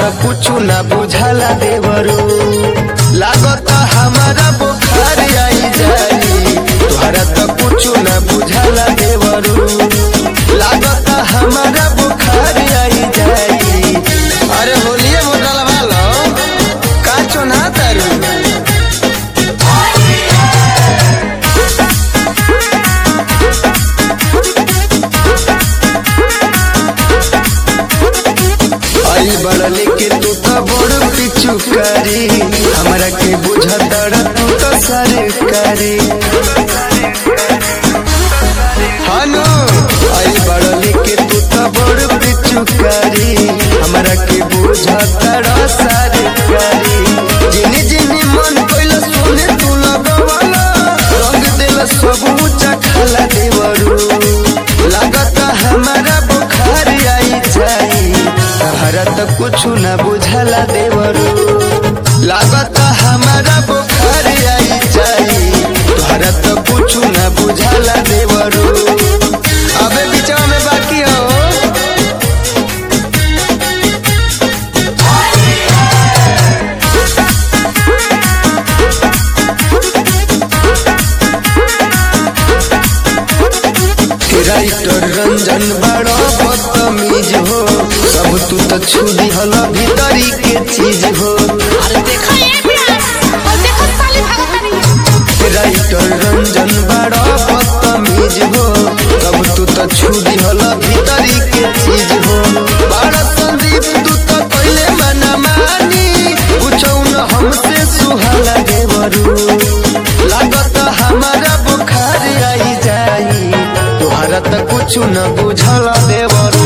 कुछ न बुझाला देवरू लागत हमारा बुखार आई जाई तोहरा तो कुछ न बुझाला देवरू लागत हमारा बुखार आई जाई अरे होलिए मोटल वालो का चुना तारू आई बड़ लेके तू तो बड़ पिचुकारी हमरा के बुझतड़ तू तो सरकारी हानो आई बड़ लेके तू तो बड़ पिचुकारी हमरा के बुझतड़ सरकारी जिनी जिनी मन कइल सुने तू लगवाला रंग दिल सब ऊंचा खाला देवरू लागत हमारा बुखार आई जाई तहरा तो कुछ न बुझला देवरू लागत हमारा बुखार आई जाई तोहरा तो कुछ न बुझला देवरू अबे बिचवा में बाकी हो राइटर रंजन बड़ो बदतमीज हो सब तू तो छुदी हल भीतरी के चीज हो अरे देखो ये प्यास और देखो साली भगतनी राइटर रंजन बड़ो बदतमीज हो सब तू तो छुदी हल भीतरी के चीज हो बड़ा संदीप तू तो पहले मना मानी पूछो न हमसे सुहाला देवरू लागत हमारा बुखार आई जाई तोहरा तो कुछ न बुझल देवरू